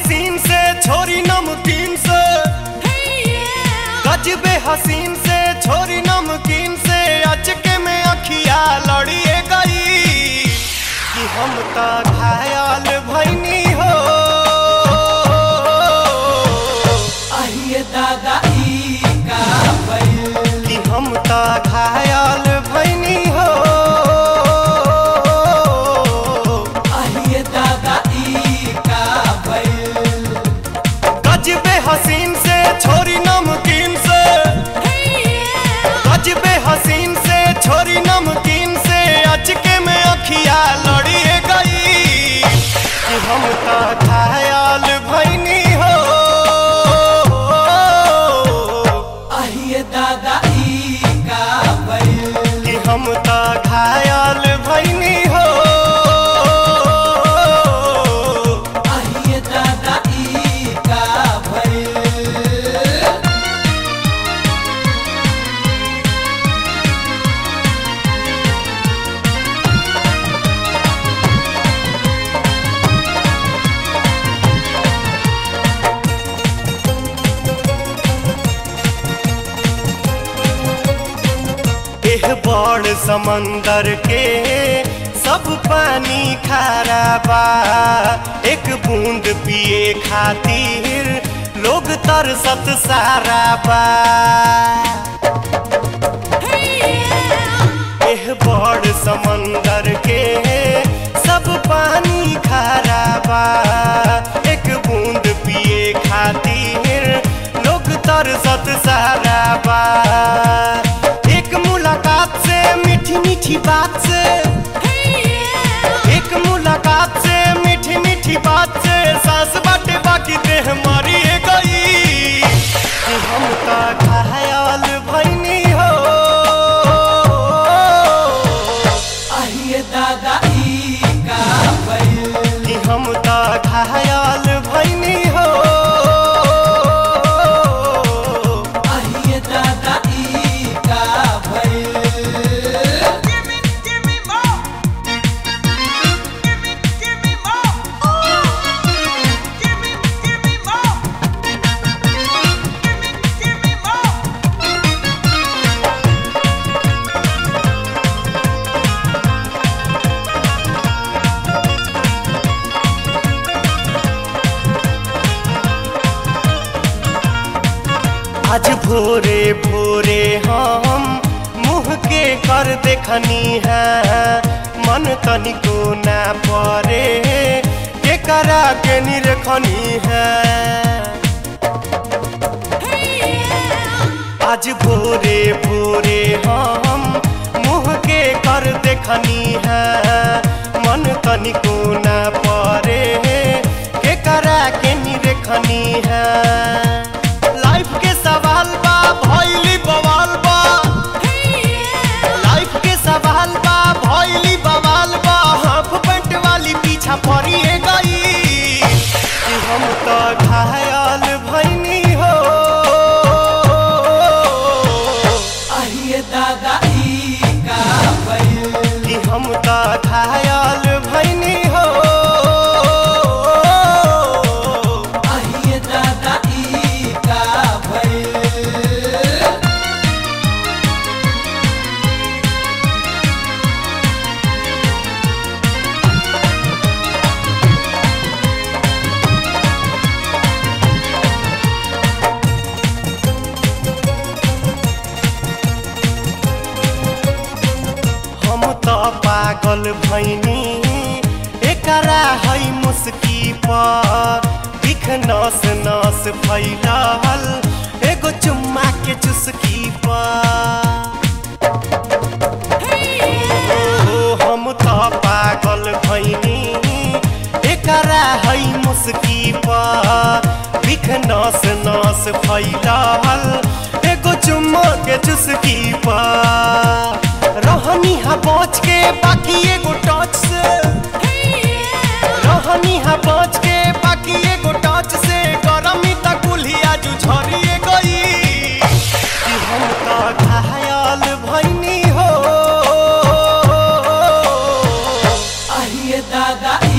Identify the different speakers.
Speaker 1: हसीन से छोरी नमकीन से गजबे हसीन से छोरी नमकीन से अचके में अखिया लड़िए गई कि हम तो घायल भैनी हो
Speaker 2: आइए दादा ई का भइल
Speaker 1: कि हम तो घायल भैनी हो
Speaker 2: आइए दादा ई का भइल
Speaker 1: गजबे हसीन से छोरी नमकीन से गजबे हसीन से छोरी नमकीन से अचके में अखिया लड़िए गई कि हम तो घायल भैनी हो
Speaker 2: आइए दादा ई का भइल
Speaker 1: कि हम तो घायल भैनी हो
Speaker 2: आइए दादा ई का भइल
Speaker 1: एह बड़ समंदर के सब पानी खारा बा एक बूंद पिए खातिर लोग तरसत सारा बा एह बड़ समंदर के सब पानी खारा बा एक बूंद पिए खातिर लोग तरसत सारा बा एक मुलाकात से मीठी मीठी बात से एक मुलाकात से मीठी मीठी बात से सांस बाटे बाकी देह मरी गई कि हम तो घायल भैनी हो
Speaker 2: आइए दादा ई का भइल
Speaker 1: कि हम तो घायल भैनी हो
Speaker 2: आइए दादा ई का भइल
Speaker 1: आज भोरे भोरे हम मुँह के कर देखनी है मन तनिको ना परे के करा के निरखनी है आज भोरे भोरे हम मुँह के कर देखनी है मन तनिको ना परे के करा के निरखनी है लाइफ के सवाल बा भइली बवाल बा लाइफ के सवाल बा भइली बवाल बा हाफ पेंट वाली पीछा पड़िए गई कि हम तो घायल भैनी हो
Speaker 2: आइए दादा ई का भइल
Speaker 1: कि हम तो घायल भैनी हो
Speaker 2: आइए दादा ई का भइल
Speaker 1: हम तो पागल भैनी एकरा है मुस्की पर दिख नस नस फैलल एगो चुम्मा के चुस्की पर ओ, हम तो पागल भैनी एकरा है मुस्की पर दिख नस नस फैलल एगो चुम्मा के चुस्की पर रहनी हा बच के बाकी एगो टच से रहनी हा बच के बाकी एगो टच से गरमी तक कुल्हिया जू झरिए गई कि हम तो घायल भैनी हो
Speaker 2: आइए दादा